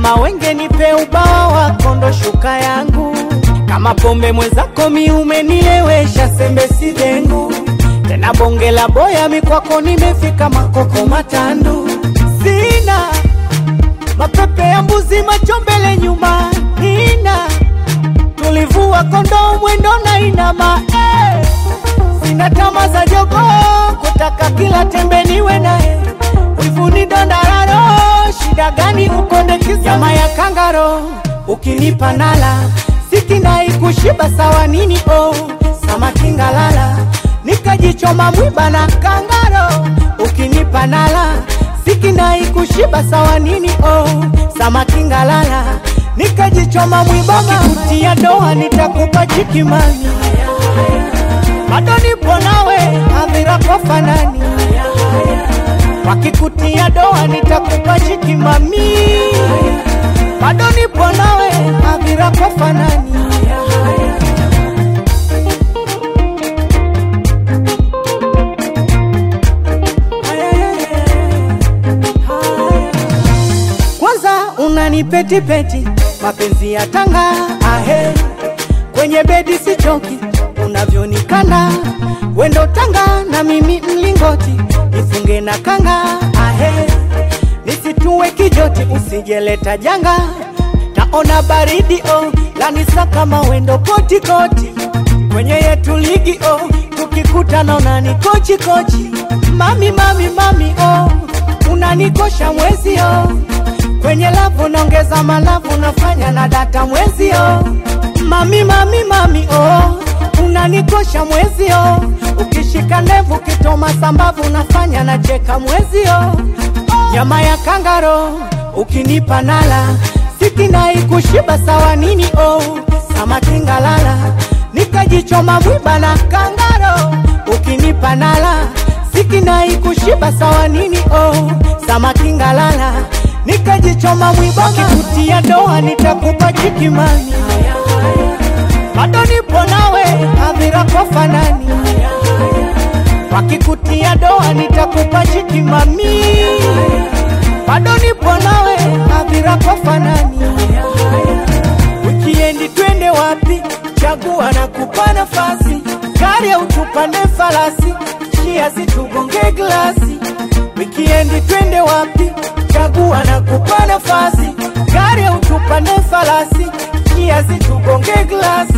kama wenge nipe ubawa wako ndo shuka yangu kama pombe mwenzako mi umenilewesha sembe si dengu tena bonge la boya mikwako nimefika makoko matandu sina mapepe ya mbuzi macho mbele nyuma nina tulivua kondoo mwendo na inama eh. sina tama za jogo kutaka kila tembe niwe naye wivuni dondararo shida gani ukondekiza nyama ya kangaro ukinipa nala sikinai kushiba sawa nini oh samaki ngalala nikajichoma mwiba na kangaro ukinipa nala sikinai kushiba sawa nini oh samaki ngalala nikajichoma mwiba wakikutia doa nitakupa chikimani bado nipo nawe hadhira kwa fanani wakikutia doa nitakupa chikimami bado nipo nawe hadhira kwa fanani kwanza unanipetipeti mapenzi ya tanga ahe kwenye bedi sichoki unavyonikanda wendo tanga na mimi mlingoti nifunge na kanga ahe nisitue kijoti usijeleta janga taona baridi oh lanisa kama wendo kotikoti kwenye yetu ligi oh tukikutana unani kochi kochi mami mami mami oh unanikosha mwezi oh kwenye lavu naongeza malavu nafanya na data mwezi oh mami mami mami oh unanikosha mwezi oh ukishika ndevu kitoma sambavu nafanya na cheka mwezi oh nyama ya kangaro ukinipa nala sikinai kushiba sawa nini oh samaki ngalala nikajichoma mwiba na kangaro ukinipa nala sikinai kushiba sawa nini oh samaki ngalala nikajichoma mwiba wakikutia doa nitakupa chikimani bado nipo nawe hadhira kwa fanani wakikutia doa nitakupa chikimami bado nipo nawe hadhira kwa fanani wikiendi twende wapi chagua na kupa nafasi gari au tupande falasi chia situgonge glasi wikiendi twende wapi chagua na kupa nafasi gari au tupande falasi chia situgonge glasi